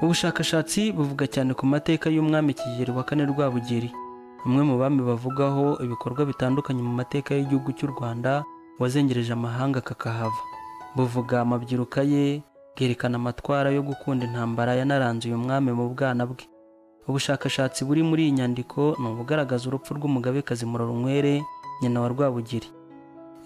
ubushakashatsi buvuga cyane ku mateka y'umwami Kigeli wa kane Rwabugiri umwe mu bami bavugaho ibikorwa bitandukanye mu mateka y'igihugu cy'u Rwanda wazengereje amahanga kakahava buvuga amabyiruka ye bwerekana amatwara yo gukunda intambara yanaranze uyu mwami mu bwana bwe ubushakashatsi buri muri iyi nyandiko ni ubugaragaza urupfu rw'umugabekazi Murorunkwere nyina wa Rwabugiri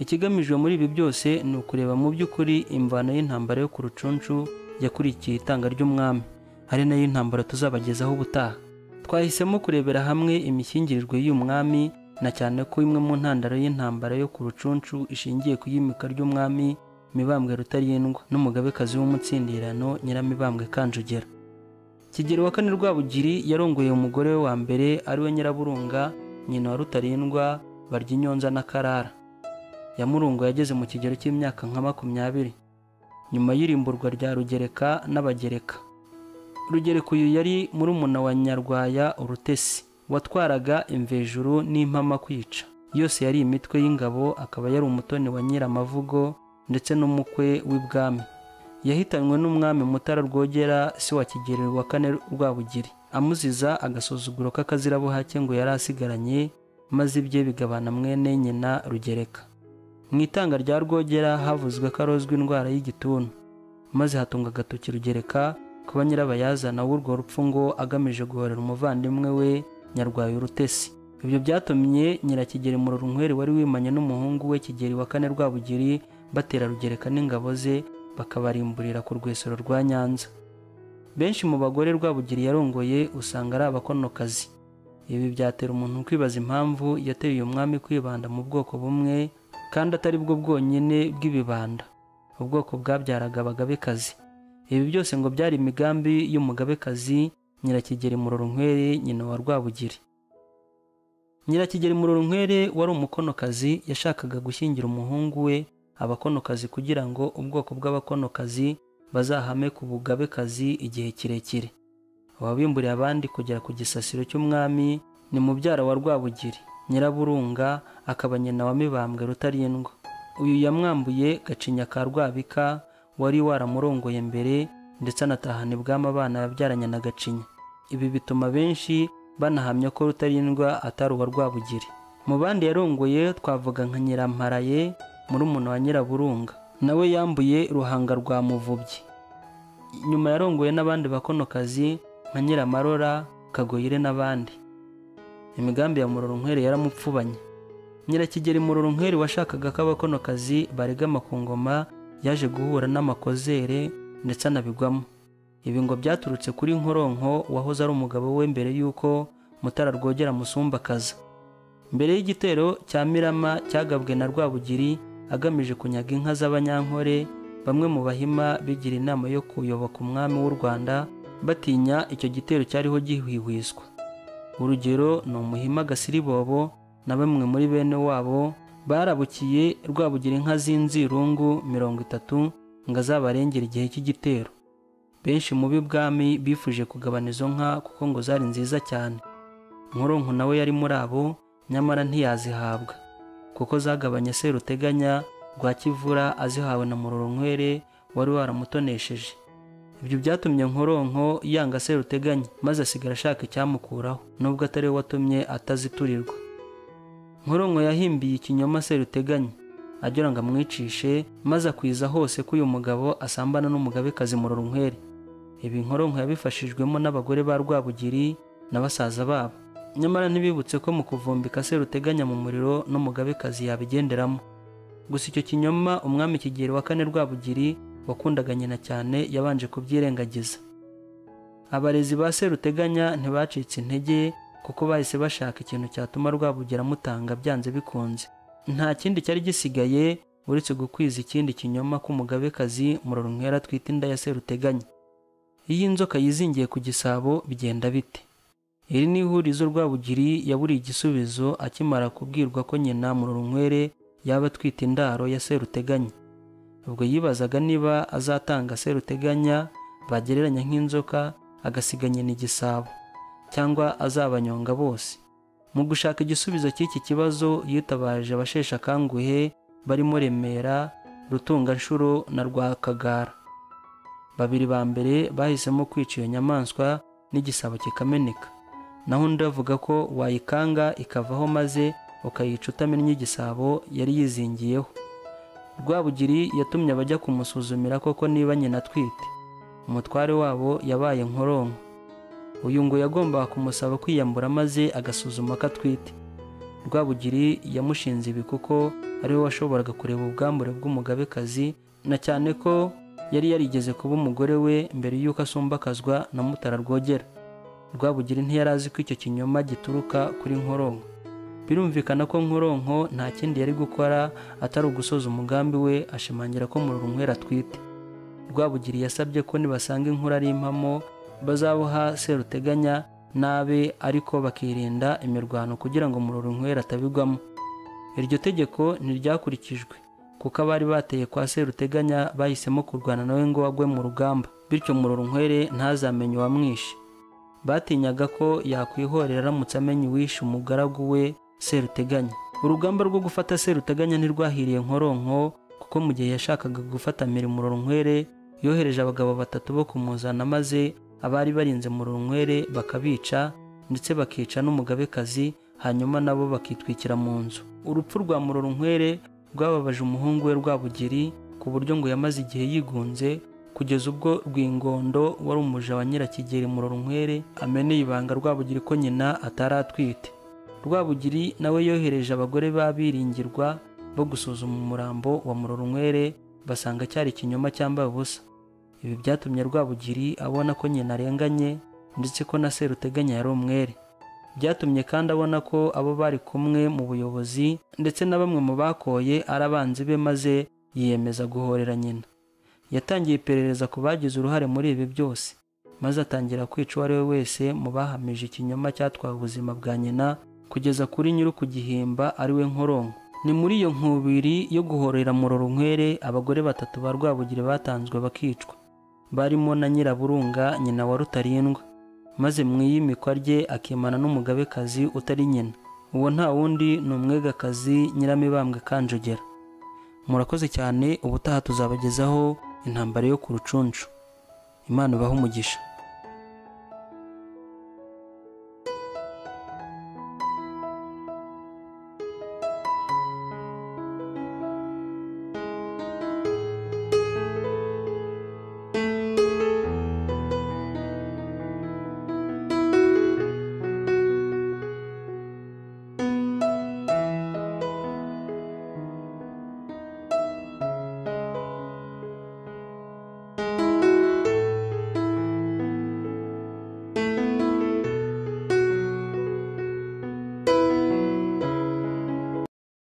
ikigamijwe muri ibi byose ni ukureba mu by'ukuri imvano y'intambara yo ku rucunshu yakurikiye itanga ry'umwami ari nayo intambara tuzabagezaho ubutaha twahisemo kurebera hamwe imishyingirirwe y'uyu mwami na cyane ko imwe mu ntandaro y'intambara yo ku rucunshu ishingiye ku iyimika ry'umwami mibambwe rutarindwa n'umugabekazi w'umutsindirano nyiramibambwe kanjogera kigeli wa kane rwabugiri yarongoye umugore we wa mbere ari we nyiraburunga nyina wa rutarindwa barya inyonza na karara yamurungu yageze mu kigero cy'imyaka nka makumyabiri nyuma y'irimburwa rya rugereka n'abagereka rugereka uyu yari murumuna wa nyarwaya urutesi watwaraga imvejuru n'impama kwica yose yari imitwe y'ingabo akaba yari umutoni wa nyiramavugo ndetse n'umukwe w'ibwami yahitanywe n'umwami mutara rwogera si wa kigeli wa kane rwabugiri amuziza agasuzuguro k'akazira buhake ngo yari asigaranye maze ibye bigabana mwene nyina rugereka mu itanga rya rwogera havuzwe ko arozwa indwara y'igituntu maze hatunga agatoki rugereka kuba nyirabayazana w'urwo rupfu ngo agamije guhorera umuvandimwe we nyarwaye urutesi ibyo byatumye nyirakigeri murorunkwere wari wimanye n'umuhungu we kigeri wa kane rwabugiri batera rugereka n'ingabo ze bakabarimburira ku rwesero rwa nyanza benshi mu bagore rwabugiri yarongoye usanga ari abakonokazi ibi byatera umuntu kwibaza impamvu yateye uyu mwami kwibanda mu bwoko bumwe kandi atari bwo bwonyine bw'ibibanda ubwoko bwabyaraga abagabekazi ibi byose ngo byari imigambi y'umugabekazi nyirakigeri murorunkwere nyina wa rwabugiri nyirakigeri murorunkwere wari umukonokazi yashakaga gushyingira umuhungu we abakonokazi kugira ngo ubwoko bw'abakonokazi bazahame ku bugabekazi igihe kirekire ababimburiye abandi kugera ku gisasiro cy'umwami ni mubyara wa rwabugiri nyiraburunga akaba nyina wa mibambwe rutarindwa uyu yamwambuye gacinya ka rwabika wari waramurongoye mbere ndetse anatahana ibwami abana yabyaranye na gacinya ibi bituma benshi banahamya ko rutarindwa atari uwa rwabugiri mu bandi yarongoye twavuga nka nyiramparaye murumuna wa nyiraburunga nawe yambuye ruhanga rwa muvubyi nyuma yarongoye n'abandi bakonokazi nka nyiramarora kagoyire n'abandi imigambi ya murorunkwere yaramupfubanye nyirakigeri murorunkwere washakaga ko abakonokazi baregama ku ngoma yaje guhura n'amakozere ndetse anabigwamo ibi ngo byaturutse kuri nkoronko wahoze ari umugabo we mbere y'uko mutara rwogera musumbakaza mbere y'igitero cya mirama cyagabwe na rwabugiri agamije kunyaga inka z'abanyankore bamwe mu bahima bigira inama yo kuyoboka umwami w'u rwanda batinya icyo gitero cyariho gihwihwiswa urugero ni umuhima gasiribobo na bamwe muri bene wabo barabukiye rwabugira inka z'inzirungu mirongo itatu ngo azabarengere igihe cy'igitero benshi mu b'ibwami bifuje kugabana izo nka kuko ngo zari nziza cyane nkoronko nawe yari muri abo nyamara ntiyazihabwa kuko zagabanye seruteganya rwa kivura azihawe na murorunkwere wari waramutonesheje ibyo byatumye nkoronko yanga seruteganya maze asigara ashaka icyamukuraho nubwo atari we watumye ataziturirwa nkoronko yahimbiye ikinyoma seruteganya agira ngo amwicishe maze akwiza hose ko uyu mugabo asambana n'umugabekazi murorunkwere ibi nkoronko yabifashijwemo n'abagore ba rwabugiri na basaza babo nyamara ntibibutse ko mu kuvumbika seruteganya mu muriro n'umugabekazi yabigenderamo gusa icyo kinyoma umwami kigeli wa kane rwabugiri wakundaga nyina cyane yabanje kubyirengagiza abarezi ba seruteganya ntibacitse intege kuko bahise bashaka ikintu cyatuma rwabugira amutanga byanze bikunze nta kindi cyari gisigaye uretse gukwiza ikindi kinyoma k'umugabekazi murorunkwera atwite inda ya seruteganya iyo inzoka yizingiye ku gisabo bigenda bite iri ni ihurizo rwabugiri yaburiye igisubizo akimara kubwirwa ko nyina murorunkwere yaba atwite indaro ya seruteganya ubwo yibazaga niba azatanga seruteganya bagereranya nk'inzoka agasiga nyina igisabo cyangwa azabanyonga bose mu gushaka igisubizo cy'iki kibazo yitabaje abasheshe akanguhe barimo remera rutunganshuro na rwakagara babiri ba mbere bahisemo kwica iyo nyamaswa n'igisabo kikameneka naho undi avuga ko wayikanga ikavaho maze ukayica utamennye igisabo yari yizingiyeho rwabugiri yatumye abajya kumusuzumira koko niba nyina atwite umutware wabo yabaye nkoronko uyu ngo yagombaga kumusaba kwiyambura maze agasuzuma ko atwite rwabugiri yamushinze ibi kuko ariwe washoboraga kureba ubwambure bw'umugabekazi na cyane ko yari yarigeze kuba umugore we mbere y'uko asumbakazwa na mutara rwogera rwabugiri ntiyari azi ko icyo kinyoma gituruka kuri nkoronko birumvikana ko nkoronko nta kindi yari gukora atari ugusoza umugambi we ashimangira ko mururunkwera atwite rwabugiri yasabye ko nibasanga inkuru ari impamo bazaboha seruteganya n'abe ariko bakirinda imirwano kugira ngo mururunkwera atabigwamo iryo tegeko ntiryakurikijwe kuko abari bateye kwa seruteganya bahisemo kurwana nawe ngo agwe mu rugamba bityo mururunkwere ntazamenye uwamwishe batinyaga ko yakwihorera aramutse amenya uwishe umugaragu we seruteganya urugamba rwo gufata seruteganya ntirwahiriye nkoronko kuko mu gihe yashakaga gufata mururunkwere yohereje abagabo batatu bo kumuzana maze abari barinze mururunkwere bakabica ndetse bakica n'umugabekazi hanyuma nabo bakitwikira mu nzu urupfu rwa mururunkwere rwababaje umuhungu we rwabugiri ku buryo ngo yamaze igihe yigunze kugeza ubwo rwingondo wari umuja wa nyirakigeri murorunkwere ameneye ibanga rwabugiri ko nyina atari atwite rwabugiri nawe yohereje abagore b'abiringirwa bo gusuzuma umurambo wa murorunkwere basanga cyari ikinyoma cyambaye ubusa ibi byatumye rwabugiri abona ko nyina arenganye ndetse ko na seruteganya yari umwere byatumye kandi abona ko abo bari kumwe mu buyobozi ndetse na bamwe mu bakoye ari abanzi be maze yiyemeza guhorera nyina yatangiye iperereza ku bagize uruhare muri ibi byose maze atangira kwica uwo ari we wese mu bahamije ikinyoma cyatwaye ubuzima bwa nyina kugeza kuri nyiri kugihimba ari we nkoronko ni muri iyo nkubiri yo guhorera murorunkwere abagore batatu ba rwabugiri batanzwe bakicwa barimo na nyiraburunga nyina wa rutarindwa maze mu iyimikwa rye akimana n'umugabekazi utari nyina uwo nta wundi ni umwegakazi nyiramibambwe kanjogera murakoze cyane ubutaha tuzabagezaho intambara yo ku rucunshu imana ibaha umugisha